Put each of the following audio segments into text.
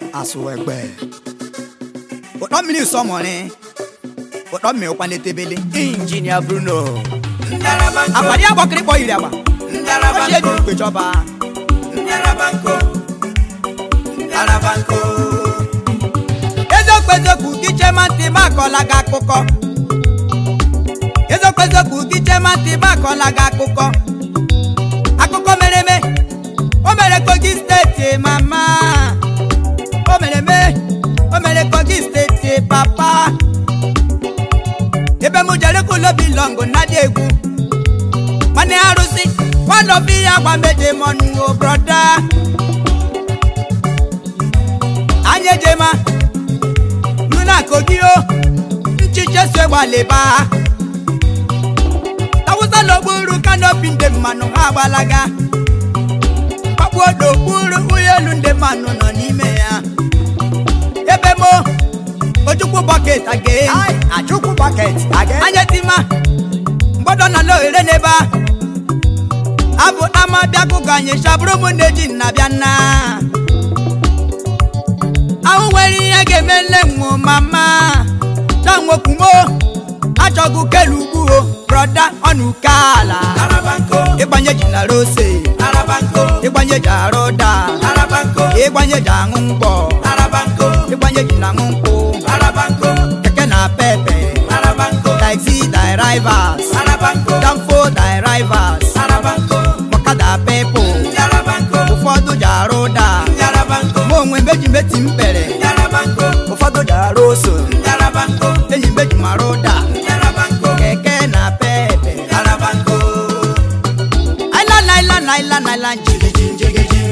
asụwegbe ụtọ mmiri sọmọrị ụtọ mmiri ụkwana etebele injinia bruno agbari agbakịrị kpọ yiri agba ochie dị ukwe chọba eziokwu eziokwu gị chema ntị m akọla gị akụkọ eziokwu eziokwu gị chema ntị m akọla gị akụkọ akụkọ mere eme o mere kogi steeti mama o mere eme o mere kogi steeti papa ebe m jere kwulobi longo na dị egwu nwanne arụsị nwanọbi ya gwa medemọnụ broda anya ejema luna kogi o nchiche so gbalịba tawụsa n'okpuru kanopi ndị mmanụ ha agbalaga kpakpuo n'okpuru ụgbọelu ndị mmanụ nọ n'ime ya ebe mo ojukwu bọket aga achukwu bucket again anya tima mgbọdọ nọ n'ohere n'ebe a abụ ama bịa kụkọ anyị chabụrụ m na-eji nna bịa nna ahụ nwere ihe ga-eme nne nwụ mama na nwokwumo achọgụ kelu ugbu o brọda ọnụ uke ala ịgbanye ji na rose ịgbanye ji arụ ụda ịgbanye ji aṅụ mgbọ ịgbanye ji na aṅụ nkwụ keke na pepe taxi drivers danfo drivers ọkada pepo ụfọdụ ji arụ ụda ma onwe meji meti mkpere ụfọdụ ji arụ oso enyi meji mara ụda keke na pepe island island island island jigiji jigiji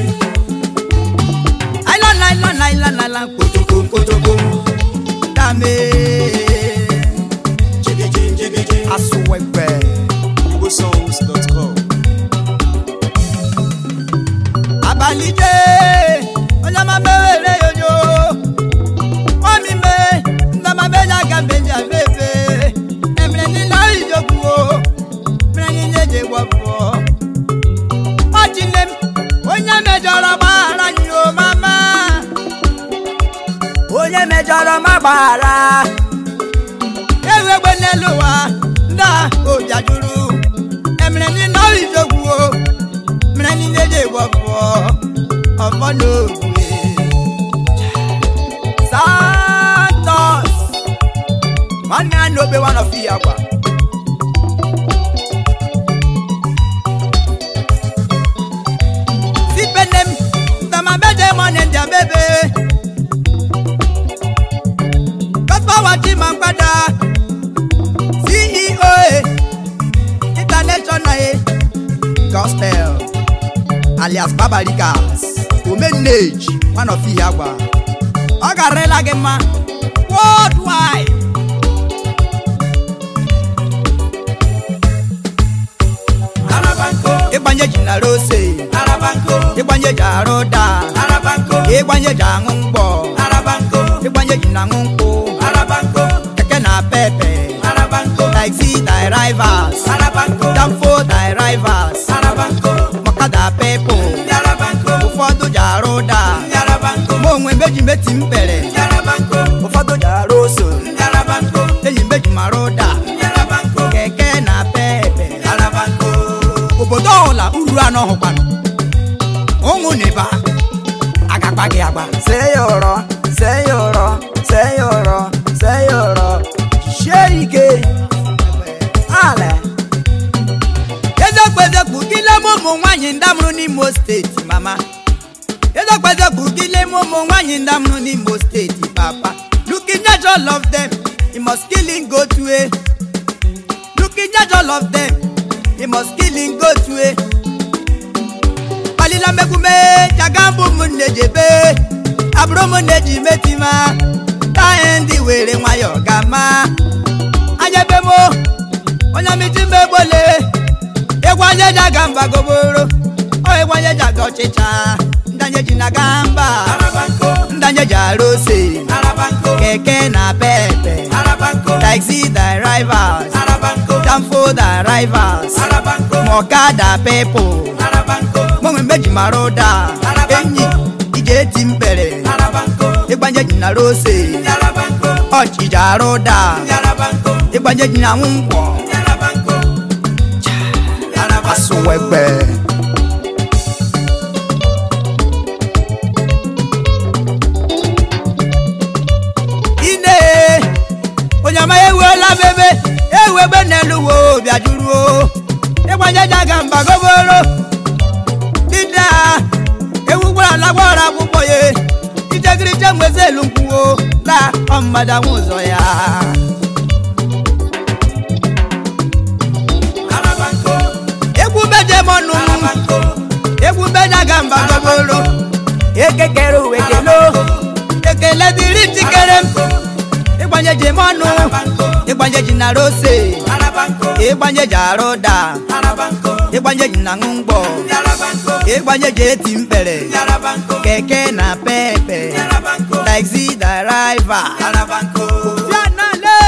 island island island island kotoko kotoko dame jigiji jigiji asụwegbe igbosongs.com abalị jee onye ọma mewere yoyo omi me ndọma meja ga mbeji abebe emere niile ijogbuo mere niile ji gwọpụọ ọchịne m onye mejọrọ gbaghara anyị o mama onye mejọrọ ma gbaghara ewegbe n'elu ụwa ndị a obi ajụrụ emere niile ijogbuo mere niile ji gwọpụọ ọfọ n'ogwe santos nwanne ya na obe one of ya gwa sipenem ndamabeje mone ndị abebe kọspawachi ma mgbada ceo international gospel alias babarikas omenage one of ihe agwa ọ garịla gị mma worldwide ịgbanye ji na rose ịgbanye ji arụ ụda ịgbanye ji aṅụ mgbọ ịgbanye ji na aṅụ nkwụ keke na pepe taxi drivers danfo drivers ọkada pepo ụfọdụ ji arụ ụda ma onwe meji meti mkpere ụfọdụ ji arụ oso enyi meji mara ụda keke na pepe obodo ọhụla uru anọ hụkwanụ ụmụ na ebe agagba gị agba see ya ụrọ see ya ụrọ see ya ụrọ see ya ụrọ jisie ike ale eziokwu eziokwu gịle m ụmụ nwaanyị ndamụrụ n'imo steeti mama eziokwu eziokwu gịle m ụmụ nwaanyị ndamụrụ n'imo steeti papa looking at all of them you must kill him go to a looking at all of them you must kill him go to a kpalila megume jagambụ ụmụnne jebe abụrụ ụmụnne ji metima tae ndị were nwayọọ gama anya ebe mo onye miti mmegbole ịgwanye ji aga mba goboro ọ ịgwanye ji aga ọchịcha ndanye ji na gamba ndanye ji arụ ose keke na pepe taxi drivers danfo drivers mọkada pepo mụnwe meji mara ụda enyi ije eti mkpere ịgbanye ji na rose ọchịja arụ da ịgbanye ji na nwụnkwọ asụwegbe ine onye ọma ewela bebe ewebe n'elu wo bịajuruo ịgbanye ji aga mba goboro dida ewu gwara ala gwara akwụkwọ ya ijegiri je nwezi elu nkwuo la ọmmadanwe ụzọ ya egwu bejemọnụ egwu bejaga mba goboro ekekere uwe kelo ekele dịrị njikere m ịgbanye ji mọnụ ịgbanye ji na rose ịgbanye ji arụ da ịgbanye ji na ṅụ mgbọ ịgbanye ji eti mkpere keke na pepe taxi driver Fianale!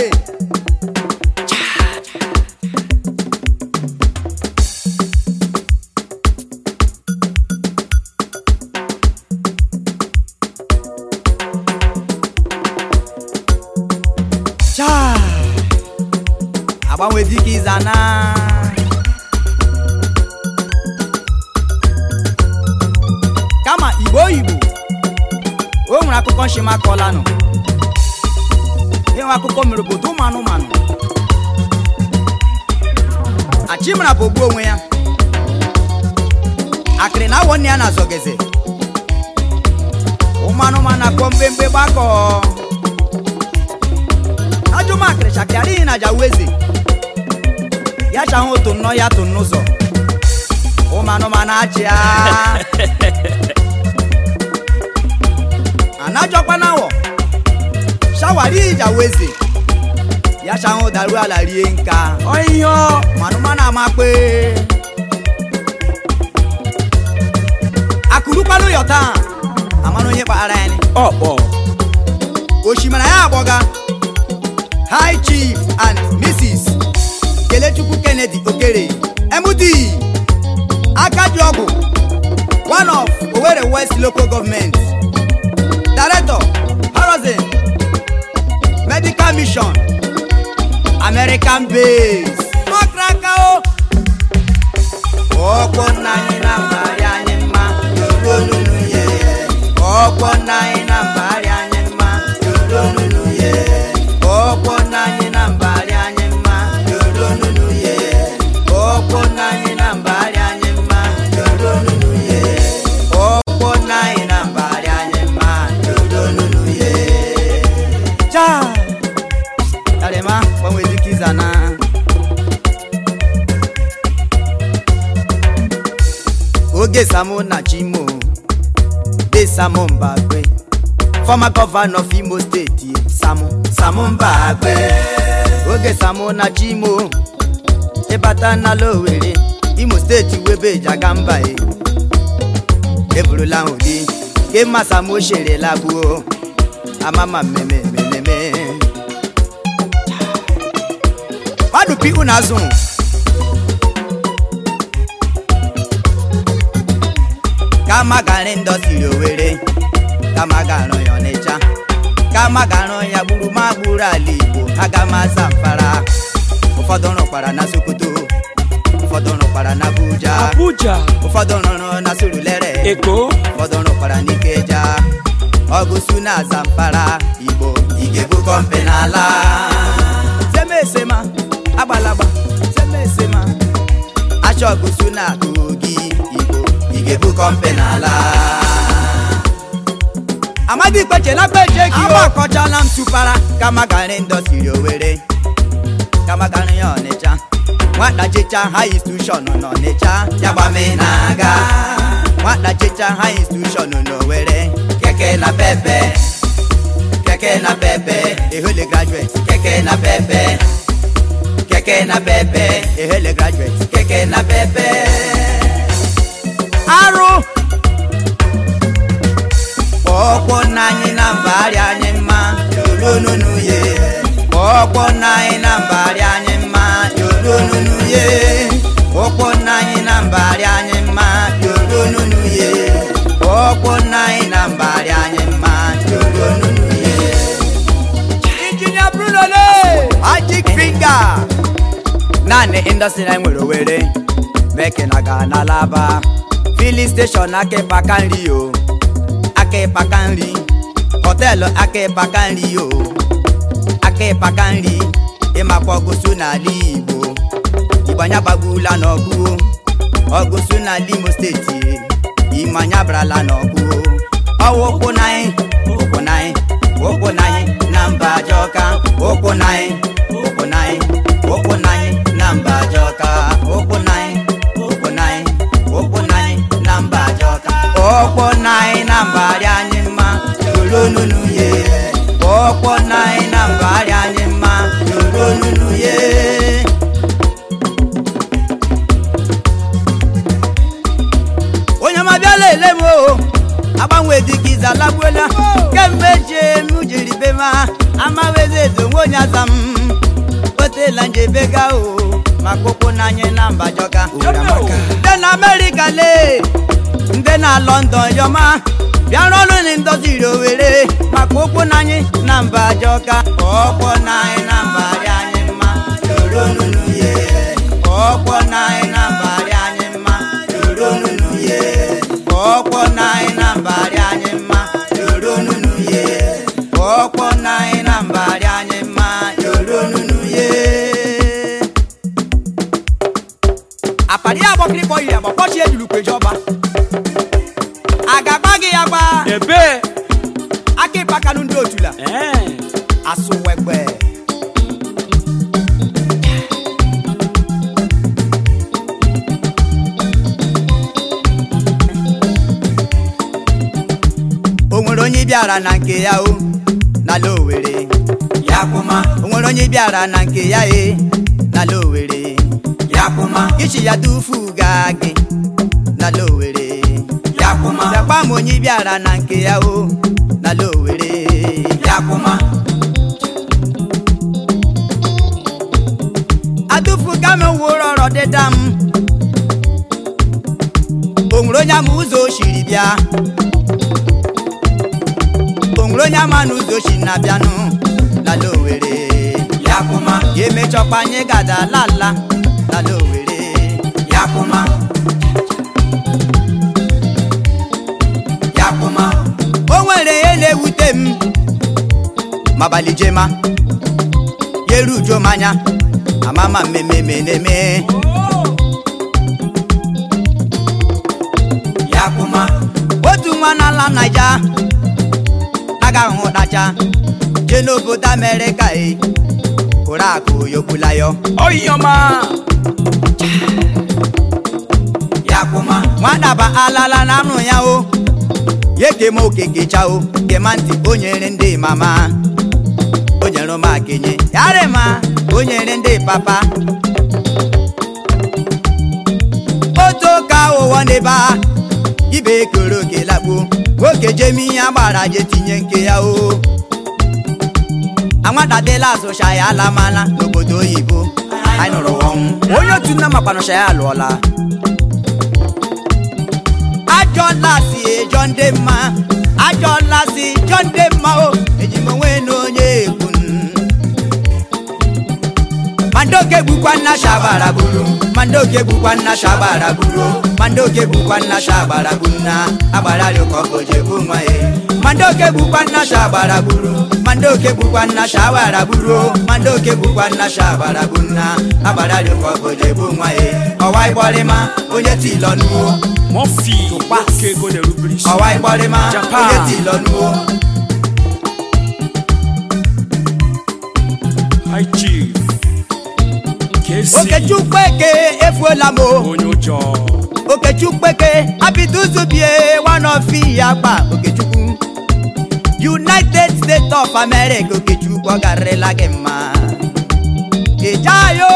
Cha! agbanwe dịka ịzana kama igbo oyibo o nwere akụkọ nshima kọlanụ enwe akụkọ mere obodo ụmụ anụmanụ achimara bụ ogbu onwe ya akịrị na awọ nne ya na-azọgeze ụmụ anụmanụ akpọ mgbemgbe gbakọ ajụmakịrị chakịara ihe na jawu eze ya chahụ otu nnọọ ya tụ n'ụzọ ụmụ anụmanụ achịa anajọkwa n'awọ shawari ijawu eze ya chahụ daru ala rie nka ọhịhịọ manụmanụ amakpe akụrụkwanụ yọ taa amanụ onye kpaghara ya ni ọkpọ osimiri ya agbọga high chief and mrs kelechukwu kennedy okere md akajiọgwụ one of owerri west local government director horizon medical mission american base makraka o ọkpọ nna anyị na mbari anyị mma yoronunu ye ọkpọ nna anyị na mbari anyị mma yoronunu ye ọkpọ nna anyị na mbari anyị mma yoronunu ye ọkpọ nna anyị na mbari anyị mma yoronunu ye ọkpọ nna anyị na mbari anyị mma yoronunu ye cha tarema gbanwe dịka ịzana oge samu na chimo de samu mbagbe former governor of imo state samu samu mbagbe oge samu na chimo ịbata na lowere imo steeti webe jaga mba e eburula ụdị ke mma samu oshere labuo amama mmemme mmemme mmadụ pi unu azụ kama gara ndọsiri owere kama gara ya ọnịcha kama gara ya gburu ma gburu ala igbo aga m aza mfara ụfọdụ rụkwara na sokoto ụfọdụ rụkwara na abuja abuja ụfọdụ rụrụ na surulere eko ụfọdụ rụkwara n'ikeja ọgụsu na zamfara igbo igebu kọmpe n'ala semesema agbalagba semesema achọ ọgụsu na kogi igbo igebu kọmpe n'ala amadi ikpechela kpeche gị agbakọchala m supara kama garị ndọsiri owere kama garị ya ọnịcha nwata checha ha institushọn n'ọnịcha ya gbame na-aga nwata checha ha institushọn n'owere keke na pepe keke na pepe ehele graduate keke na pepe keke na pepe ehele graduate keke na pepe arụ ọkpọ nna anyị na mbagharị anyị mma yoronunu ye ọkpọ nna anyị na mbagharị anyị mma yoronunu ye ọkpọ nna anyị na mbagharị anyị mma yoronunu ye ọkpọ nna anyị na mbagharị anyị mma yoronunu ga naanị indọstrị anyị nwere owere mekena ga n'alaba filin steshọn aka ịpaka nri o aka ịpaka nri họteelụ aka ịpaka nri o aka ịpaka nri ịmakwa ọgụsụ n'ala igbo igbo anya gbagbula n'ọgụ ọgụsụ n'ala imo steeti ime anya barala n'ọgụ ọwụ ụkwụ n'anyị ụkwụ n'anyị ụkwụ n'anyị na mba ajọka ụkwụ n'anyị ụkwụ n'anyị ụkwụ n'anyị na mba ajọka ụkwụ n'anyị ụkwụ n'anyị ụkwụ n'anyị na mba ajọka ụkwụ n'anyị na mba arịa anyị mma soro nunu ye ụkwụ n'anyị na mba arịa anyị mma soro nunu ye onye ma bịala ele m o agbanwe dịka ize alagbuola kemgbe jee m jiri be ma amawezi eze onwe onye aza m otela njebega o maka ụkwụ n'anya na mba jọka ndị na amerịka lee ndị na lọndọn yọma bịara ọrụ na ndoziri owere maka ụkwụ n'anyị na mba jọka ọkwọ n'anyị na mba rị anyị mma soro nunu ye ọkwọ n'anyị na mba rị anyị mma soro nunu ye ọkwọ n'anyị na mba rị anyị mma soro nunu ye ọkwọ n'anyị na mba rị anyị mma soro nunu ye apari agbọkịrịkpọ yiri agba kpọchie ejulu kwejọba a ga-agba gị ya gba ebe aka ịpakanụ ndị otula ee asụwegbe o nwere onye bịara na nke ya o n'ala owere ya kwụma o nwere onye bịara na nke ya e n'ala owere ya kwụma ichi ya dufu gaa gị n'ala owere ya kwụma bịakwa m onye bịara na nke ya o n'ala owere ya kwụma adufu ka m wụrụ ọrọ dịda m o nwere onye ama ụzọ o siri bịa o nwere onye ama n'ụzọ si na-abịanụ n'ala owere ya kwụma ya emechọkwa anyị gada lala n'ala owere ya kwụma ya kwụma o nwere ihe na-ewute m mabalị jema ya eru ujo m anya amama mmemme na-eme ya kwụma otu nwa n'ala naija agaghị ụdacha jee n'obodo amerịka e kụrụ akụ yogbula ya oyiọma ya kwụma nwadaba alala na anụ ya o ya kema okekecha o kema ntị o nyere ndị mama o nyere m akenye yarịma o nyere ndị papa otu ka ụwa n'ebe a ibe ekoro oke lakpuo nwoke jemi ihe agbara je tinye nke ya o anwadadela azụcha ya alamala n'obodo oyibo anyị nụrụ ọnwụ onye otu nna makpanụcha ya alụọla ajọla si ejọ ndị mma ajọla si jọ ndị mma o eji m onwe na onye ekwu mandoke bukwa nna shabara buru mandoke bukwa nna shabara buru mandoke bukwa nna shabara bunna agbara rịkọ oje bụ nwa ya mandoke bukwa nna shabara buru mandoke bukwa nna shabara buru mandoke bukwa nna shabara bunna agbara rịkọ oje bụ nwa ya ọwa ịgbọrịma onye tilọ nuo mọfi oke ego na-erubere isi ọwa ịgbọrịma Japan. onye tilọ nuo high chief kesi okechukwu eke efuola m o onye ụjọ okechukwu eke abiduzubie one of ya gba okechukwu united states of america okechukwu ọ garịrịla gị mma ijayo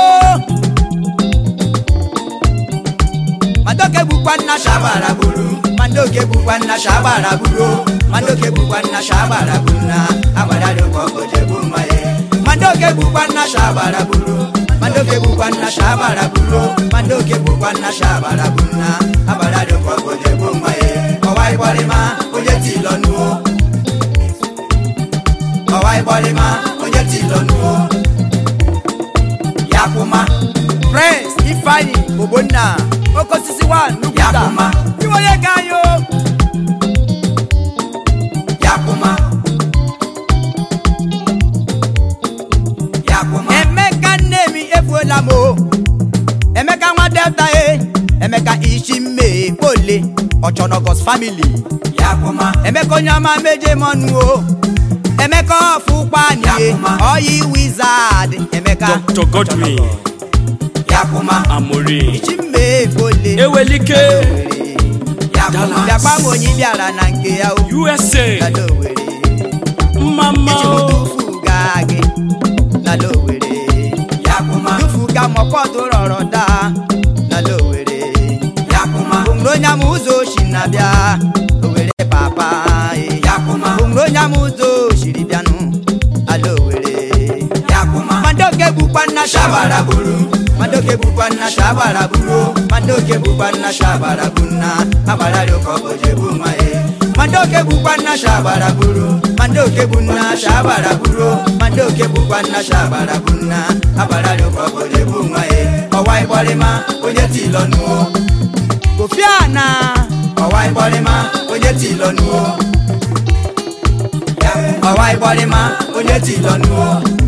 mandoke bukwa nna shabara buru mandoke bukwa nna shabara buru mandoke bukwa nna shabara buru na agbara rịkọ ojebu mma ye mandoke bukwa nna shabara buru mandoke bukwa nna shabara buru mandoke bukwa nna shabara buru na agbara rịkọ ojebu mma ye ọwa ịgbọrịma onye tilọ nuo ọwa ịgbọrịma onye tilọ nuo oke osisi wa nnukwu Ya taa kwụma. iwe onye ga anyị o Yakuma. Yakuma. emeka nne m efuola m o emeka nwa delta e emeka ishi mme kpole ọchọnọgọs famili Yakuma. emeka onye ọma meje m ọnụ o emeka ọfụkpanie Yakuma. ọyị wizard emeka Dr. Godwin Yakuma. Amori ishi mme kpole Ewelike Yakuma. bịakwa m onye bịara na nke ya o USA na Lowere Mama iji m tufu gaa gị na Lowere Yakuma. tufu ga mọkọtụ rọrọ daa na Lowere Yakuma. onye m ụzọ oshi na-abịa Owere papa e. Yakuma. onye m ụzọ oshiri bịanụ ala Owere Yakuma. madoke bụkwa nna Shabara buru. madoke bụkwa nna shabara buru madoke bụkwa nna shabara bụ nna agbara ụkọ oje bụ nwa e madoke bụkwa nna shabara buru madoke bụ nna shabara buru madoke bụkwa nna shabara bụ nna agbara ụkọ oje bụ nwa e ọwa ịgbọrịma onye tilọnuo kofiana ọwa ịgbọrịma onye tilọnuo ọwa ịgbọrịma onye tilọnuo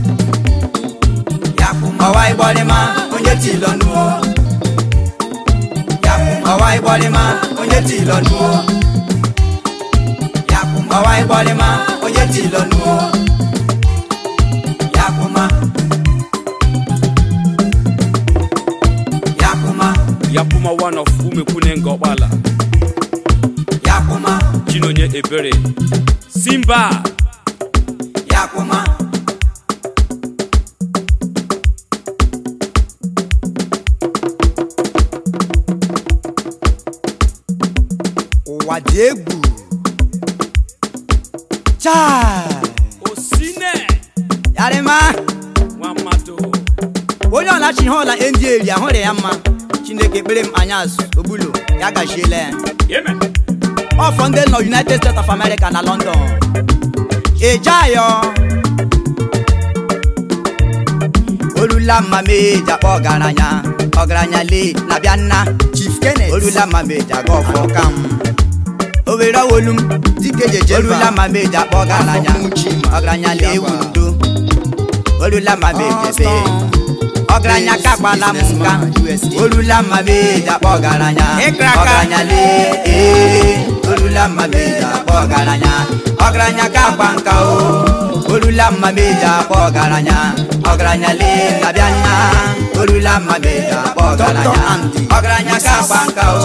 Yakuma. ọwa ịgbọrịma onye tilọnuo ọwa ịgbọrịma onye tilọnuo Yakuma. ọwa ịgbọrịma onye tilọnuo Yakuma. Yakuma. Yapuma one of Umekune Ngokbala Yakuma. Chinonye Ebere Simba Yakuma. ụwa dị egwu chai Osine yarịma Nwamado onye ọlachi ihe ọla ndị eri ahụrụ ya mma chineke kpere m anya azụ ogbulo ya gachiela ya Yemen ọfọ ndị nọ united states of america na london ejeayọ olula mma meji akpọ ọgaranya ọgaranya lee na bịa nna chief kenneth olula mma meji aga ọfọ kam owere ọwolu m dike jeje olula mma meji akpọ ọgaranya ọgaranya lee wundo olula mma meji ebe ọgaranya kagbala m nka olula mma meji akpọ ọgaranya ọgaranya lee ee olula mma meji akpọ ọgaranya ọgaranya kagba nka o olula mma meji akpọ ọgaranya ọgaranya lee na-abịa nna olula mma meji akpọ ọgaranya ọgaranya kagba nka o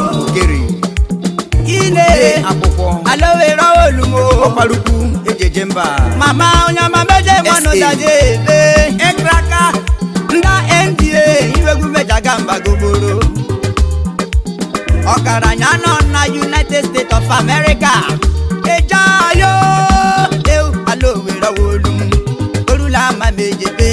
ine alowere olumo ọkparukwu ejeje mba mama onye ọma meje mmanụ daje ebe ekraka nda nda iwegwu mejaga mba gogboro ọgaranya nọ na united states of america ejayo eu alowere olu olula ma mejebe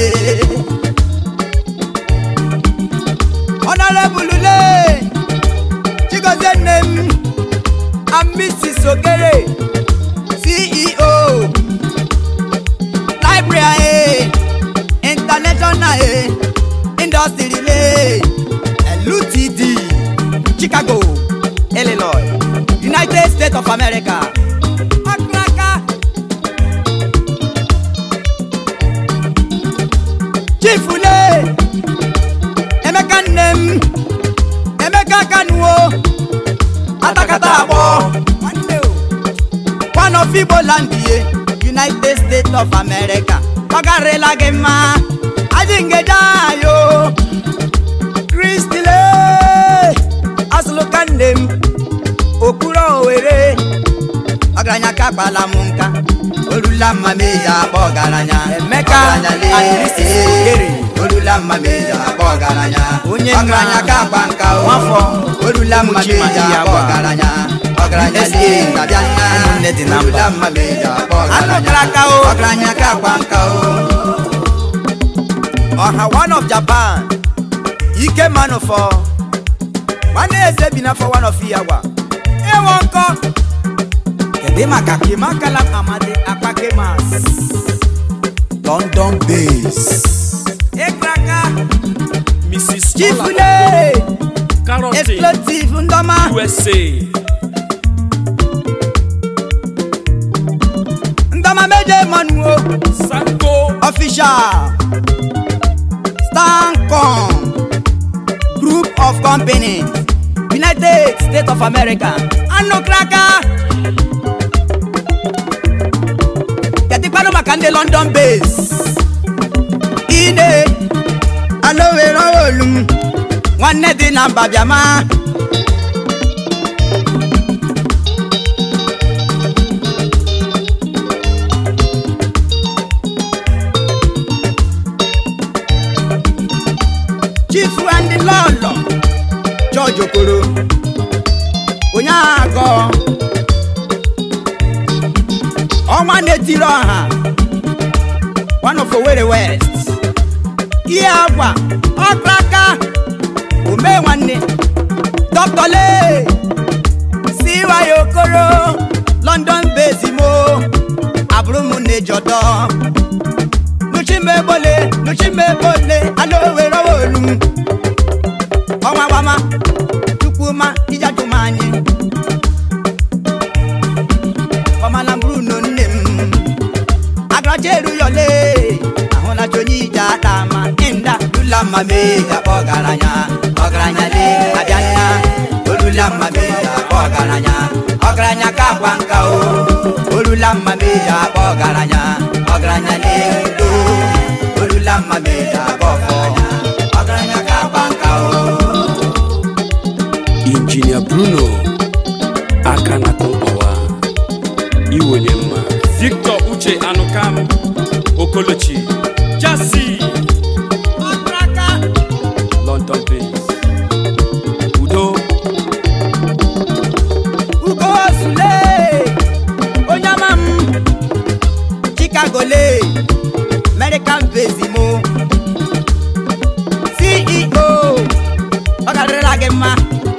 ọnọrọbulule chigozie nne m and Mrs. Ogere, CEO, Library, International Industry Relay, LUTD, Chicago, Illinois, United States of America. Akraka. Chief Ule, Emeka nnem, Emeka kanuo. atakata agbọ one of igbo land ye united states of america ọgarịla gị mma aji ngeja ayo kristile asụlụka nne m okpuru owere ọgaranya ka kpala m nka olula mma meji akpọ ọgaranya emeka adịrịsịsịgere olula mma meji akpọ ọgaranya onye ọgaranya ka agba nka o nwafọ olula mma meji akpọ ọgaranya ọgaranya lie na-abịa nna olula mma meji akpọ ọgaranya ọgaranya ka agba nka o ọha one of japan ike manụfọ nwanne eze bi n'afọ one of iyagwa ịwọ nkọ kedu maka kemakala amadi akpakemas london base ịkraka Mrs. Ola chifule karọtị explosive ndọma usa ndọma meje mọnu o sanko official stancom group of companies united states of america anukraka ketikpanu maka ndị london base ine alowere olum nwanne dị na mba bịama chifu ndị lọlọ george okoro onye agọ ọnwa na-etiri ọha one of Owerri west ihe agwa ọkraka ome nwanne dr lee siwaye okoro london bezimo abụrụ m na-ejọdọ nuchimebole nuchimebole alowere olu ọnwa gbama chukwuma ijajuma anyị ọmalamburu no nne m agaracha eruyọle ahụlacha onye ije ata ma ịnda lula mma mee akpọ ọgaranya ọgaranya le abịa nna olula mma mee akpọ ọgaranya ọgaranya ka akwa nka o olula mma mee akpọ ọgaranya ọgaranya le ndo olula mma mee akpọ ọfọ ọgaranya ka akwa nka o injinia bruno aka na kọmpawa iwenye mma victor uche anụkam okolochi jasi ọkraka london base udo ugo sule onye ọma m chicago le american bezimo ceo ọ garịrịla gị mma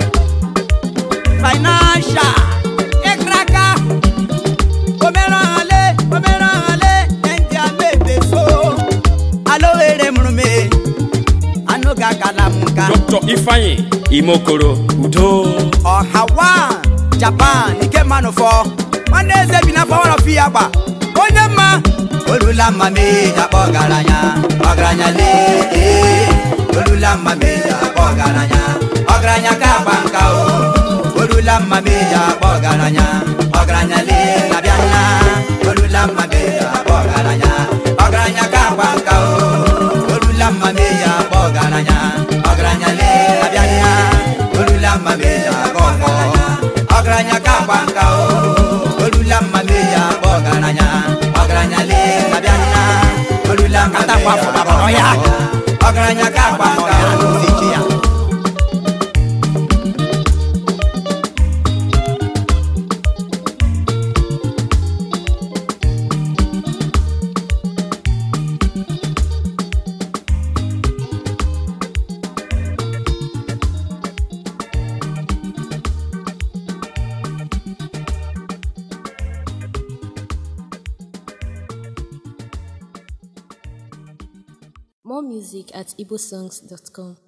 financial ịkraka omerọhale omerọhale ndị amebeso alowere mụrụ me anụ ga-akala m nka dr ifeanyi imokoro udo ọhawa japan ike mmanụ fọ nwanne eze bi n'afọ warọfi ya gba onye mma olula mma mee akpọ ọgaranya ọgaranya lee ee. olula mma mee akpọ ọgaranya ọgaranya ka akpa nka o olula mma mee akpọ ọgaranya ọgaranya lee na-abịa nna olula mma mee akpọ ọgaranya ọgaranya ka akpa nka o olula mma mee akpọ ọgaranya ọgaranya lee na-abịa nna olula mma mee akpọ ọfọ ọgaranya ka akpa nka o olula mma mee akpọ ọgaranya ọgaranya lee na-abịa nna olula mma mee akpọ ọfọ ọgaranya ka akpa nka o More music at igbosongs.com.